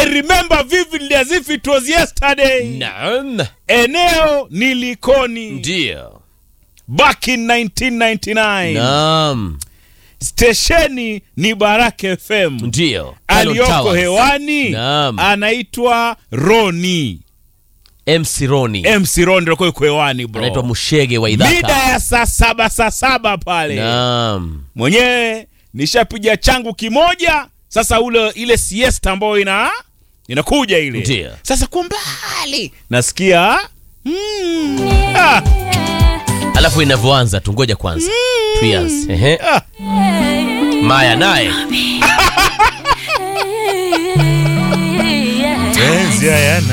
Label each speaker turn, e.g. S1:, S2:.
S1: I remember vividly as if it was yesterday.
S2: Naam.
S1: Eneo ni Likoni.
S2: Ndio.
S1: Back in 1999.
S2: Naam.
S1: Stesheni ni Baraka FM.
S2: Ndio.
S1: Aliyoko
S2: Towers.
S1: hewani
S2: Naam.
S1: anaitwa Roni.
S2: MC Roni.
S1: MC Roni ndio yuko hewani bro.
S2: Anaitwa Mushege wa
S1: Mida
S2: idhaka.
S1: ya saa saba saa saba pale.
S2: Naam.
S1: mwenyewe nishapiga changu kimoja sasa ule ile siesta ambayo ina inakuja ile
S2: Ndio.
S1: sasa kwa mbali nasikia mm, ah,
S2: Alafu inavyoanza tu ngoja kwanza. Tuianze. Ehe.
S1: ah.
S2: Maya naye.
S1: Penzi hayana